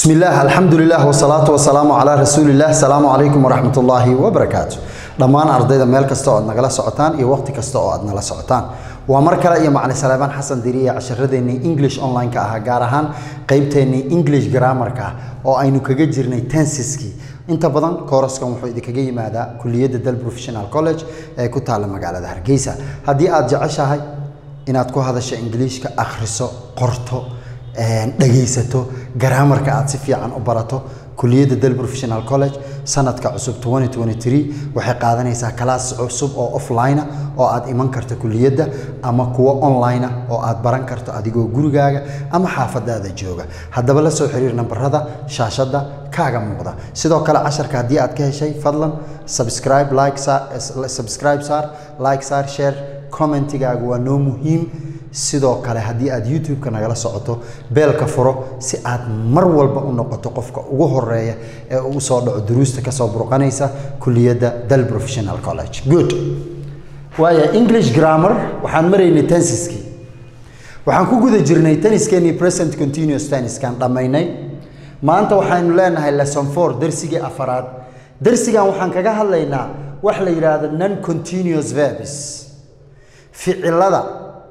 بسم الله الحمد لله والصلاة والسلام على رسول الله السلام عليكم ورحمة الله وبركاته dhammaan ardayda meel kasta oo aad nagala socotaan iyo waqti kasta oo aad nala socotaan waa mar kale iyo macalin salaamaan xasan diriya casharadeenii english online-ka ahaa gaar ahaan qeybteennii english grammarka oo aynu kaga jirnay tensiskii inta badan kooraskan wuxuu idinkaga yimaadaa kuliyadda dal professional college ee ku taalla magaalada hargeysa haddii aad jeceshahay inaad ku hadasho ingiliishka akhriso qorto dhegaysato garaamarka aad si fiican u barato kuliyadda dal professional college sanadka cusub 2023 waxay qaadanaysaa kalaas cusub oo offline oo aad iman karto kuliyadda ama kuwo online oo aad baran karto adigoo gurigaaga ama xaafadaada jooga haddaba la soo xiriir nambarada shaashadda kaaga muuqda sidoo kale casharka haddii aad ka heshay fadlan subscribe like subscribe saar like saar share commentigaagu waa noo muhiim sidoo kale haddii aad youtube-ka nagala socoto beelka furo si aad mar walba u noqoto qofka ugu horeeya ee ugu soo dhaco duruusta kasoo burqanaysa kuliyadda dal professional college good waaya english grammar waxaan maraynay tensiskii waxaan ku guda jirnay tenniskeenii present continuous tenniskan dhammaynay maanta waxaynu leenahay lesson four darsigii afaraad darsigan waxaan kaga hadlaynaa wax la yidhaahdo non continuous verbs ficilada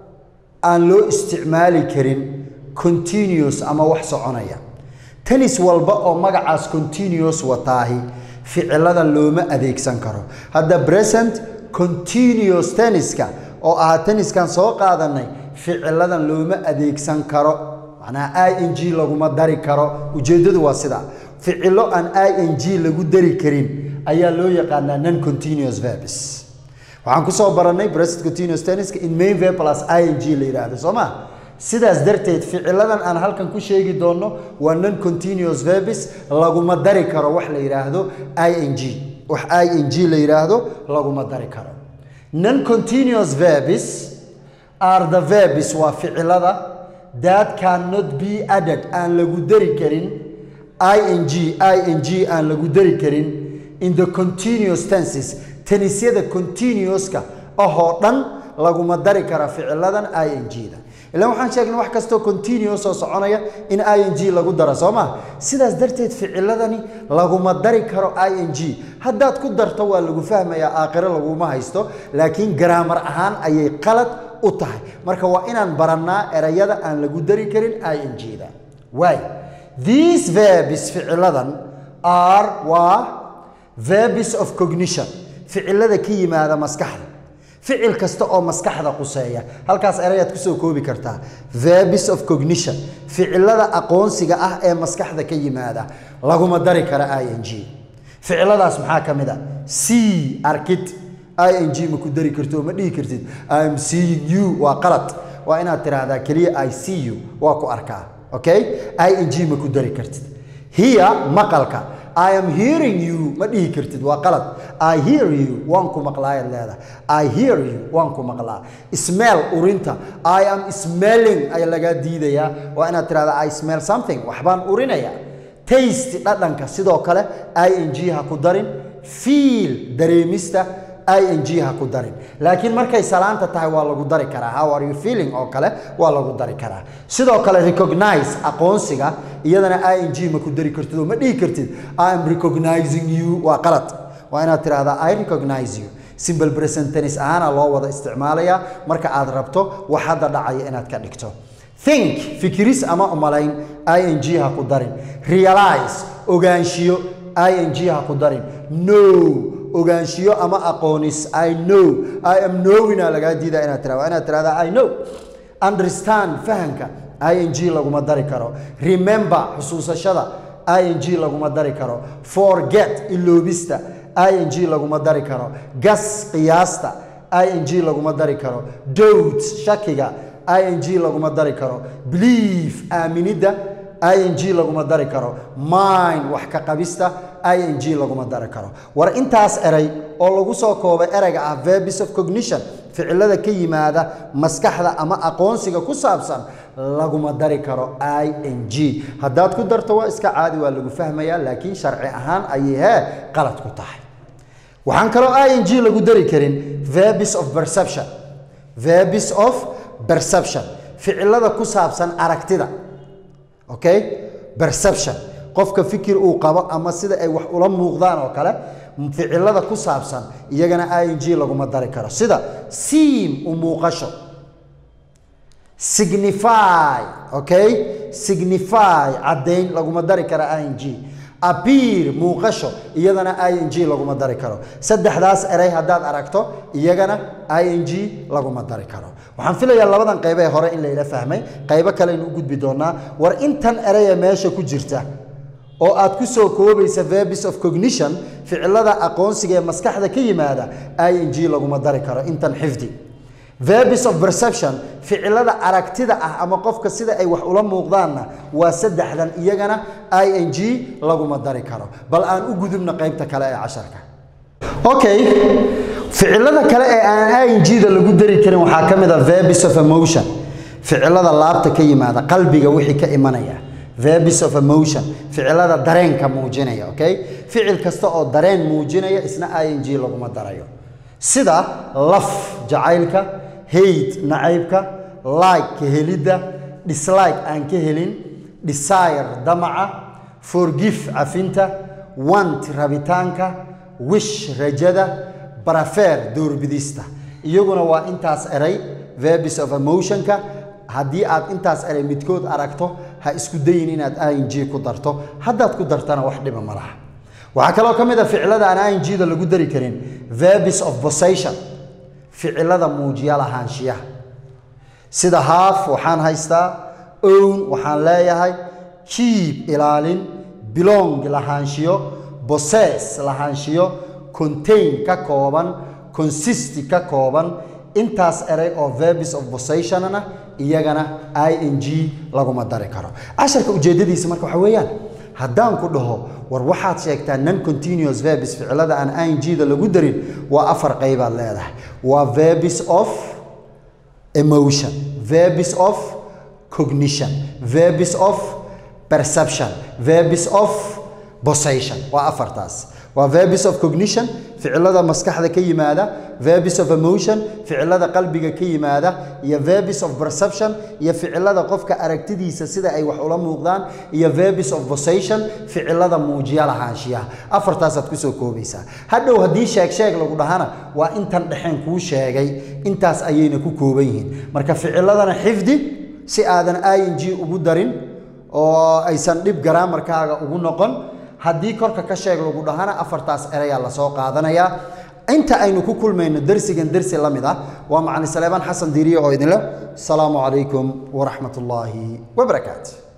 aan loo isticmaali karin continuous ama wax soconaya tennis walba oo magacaas continuous wataahi ficiladan looma adeegsan karo hadda present continuous tenniska oo ahaa tenniskan soo qaadanay ficiladan looma adeegsan karo macnaha i n g laguma dari karo ujeeddadu waa sidaa ficilo aan i n g lagu dari karin ayaa loo yaqaanaa non continuous verbs waxaan kusoo baranay present continuous tenniska in main verb plus ing la yidhaahdo soo ma sidaas darteed ficiladan aan halkan ku sheegi doonno waa non continuous verbs laguma dari karo wax la yidhaahdo ing wax ing la yidhaahdo laguma dari karo non continuous verbs are the verbs waa ficilada that cannot be added aan lagu dari karin ing ing aan lagu dari karin in the continuous tenses tenisyada continuouska ahoo dhan laguma dari kara ficiladan ing-da ilaan waxaan sheegnay wax kastoo continuous oo soconaya in ing lagu daro soo ma sidaas darteed ficiladani laguma dari karo ing haddaad ku darto waa lagu fahmayaa aakhiro laguma haysto laakiin garaamar ahaan ayay qalad u tahay marka waa inaan barannaa erayada aan lagu dari karin ing-da waay these verbs ficiladan are waa verbs of cognition ficilada ka yimaada maskaxda ficil kasta oo maskaxda quseeya halkaas erayaad kusoo koobi kartaa verbs of cognition ficilada aqoonsiga ah ee maskaxda ka yimaada laguma dari kara ing ficiladaas maxaa ka mid a c arkid ing ma ku dari karto ma dhihi kartid im seeing you waa qalad waa inaad tiraahdaa keliya i see you waa ku arkaa okay ing ma ku dari kartid hiya maqalka I am hearing you ma dhihi kartid waa qalad I hear you waan ku maqlaayaad leedahay I hear you waan ku maqlaa smell urinta I am smelling ayaa lagaa diidayaa waa inaad tirahdaa I smell something waxbaan urinaya taste dhadhanka sidoo kale ing ha ku darin feel dareemista ing ha ku darin laakiin markay salaanta tahay waa lagu dari karaa how are you feeling oo kale waa lagu dari karaa sidoo kale recognize aqoonsiga iyadana ing ma ku dari kartid oo ma dhihi kartid i am recognizing you waa qalad waa inaad tirahdaa i recognize you simple present tennis ahaana loo wada isticmaalayaa marka aad rabto wax hadda dhacaya inaad ka dhigto think fikiris ama umalayn ing ha ku darin realize ogaanshiyo ing ha ku darin no ogaanshiyo ama aqoonis i know i am knowina lagaa diidaa inaad tira waa inaad tirahdaa i know understand fahamka ing laguma dari karo remember xusuusashada ing laguma dari karo forget iloobista ing laguma dari karo gas qiyaasta ing laguma dari karo doubt shakiga ing laguma dari karo believe aaminidda ing laguma dari karo mind wax ka qabista ing laguma dari karo war intaas eray oo lagu soo koobay erayga ah verbs of cognition ficilada ka yimaada maskaxda ama aqoonsiga ku saabsan laguma dari karo ing haddaad ku darto waa iska caadi waa lagu fahmayaa laakiin sharci ahaan ayay hee qalad ku tahay waxaan kaloo ing lagu dari karin verbs of perception verbs of perception ficilada ku saabsan aragtida okay perception qofka fikir uu qabo ama sida ay wax ula muuqdaan oo kale ficilada ku saabsan iyagana ing laguma dari karo sida seem u muuqasho signify okay signify caddayn laguma dari karo ing appear muuqasho iyadana ing laguma dari karo saddexdaas erey haddaad aragto iyagana ing laguma dari karo waxaan filayaa labadan qaybe ee hore in layla fahmay qaybo kaleynu u gudbi doonaa war intan ereye meesha ku jirta oo aad ku soo koobaysa verbis of cognition ficilada aqoonsiga ee maskaxda ka yimaada ing laguma dari karo intan xifdi verbis of perception ficilada aragtida ah ama qofka sida ay wax ula muuqdaanna waa saddexdan iyagana ing laguma dari karo bal aan u gudubna qaybta kale ee casharka okay ficilada kale ee aan ing-da lagu dari karin waxaa ka mid a verbis of emotion ficilada laabta ka yimaada qalbiga wixii ka imanaya verbis of emotion ficilada dareenka muujinaya okay ficil kasta oo dareen muujinaya isna ing laguma darayo sida laf jacaylka hate nacaybka like ka helidda dislike aan ka helin desire damaca forgive cafinta want rabitaanka wish rajada barafer doorbidista iyaguna waa intaas eray verbis of emotionka haddii aad intaas eray midkood aragto ha isku dayin inaad ing ku darto haddaad ku dartana wax dhiba ma laha waxaa kaloo ka mid a ficilada aan ing-da lagu dari karin verbis of possession ficilada muujiya lahaanshiyaha sida half waxaan haystaa own waxaan leeyahay keep ilaalin belong lahaanshiyo possess lahaanshiyo contain ka kooban consist ka kooban intaas eray oo verbis of possessionna iyagana ing laguma dari karo casharka ujeedadiisa marka waxa weeyaan haddaan ku dhaho war waxaad sheegtaa non continuous verbis ficilada aan ing-da lagu darin waa afar qaybaad leedahay waa verbis of emotion verbis of cognition verbis of perception verbis of possession waa afartaas waa verbis of cognition ficilada maskaxda ka yimaada verbis of emotion ficilada qalbiga ka yimaada iyo verbis of perception iyo ficilada qofka aragtidiisa sida ay wax ula muuqdaan iyo verbis of possession ficilada muujiya lahaanshiyaha afartaasaad kusoo koobaysaa hadhow haddii sheeg sheeg lagu dhahana waa intan dhexeen kuu sheegay intaas ayayna ku kooban yihiin marka ficiladana xifdi si aadan ing ugu darin oo aysan dhib garaamarkaaga ugu noqon haddii korka ka sheeg lagu dhahana afartaas erayaa lasoo qaadanayaa inta aynu ku kulmayno dersigan dersi la mid ah waa macalin saleebaan xasan diiriye oo idinle asalaamu calaykum waraxmat ullaahi wabarakaatu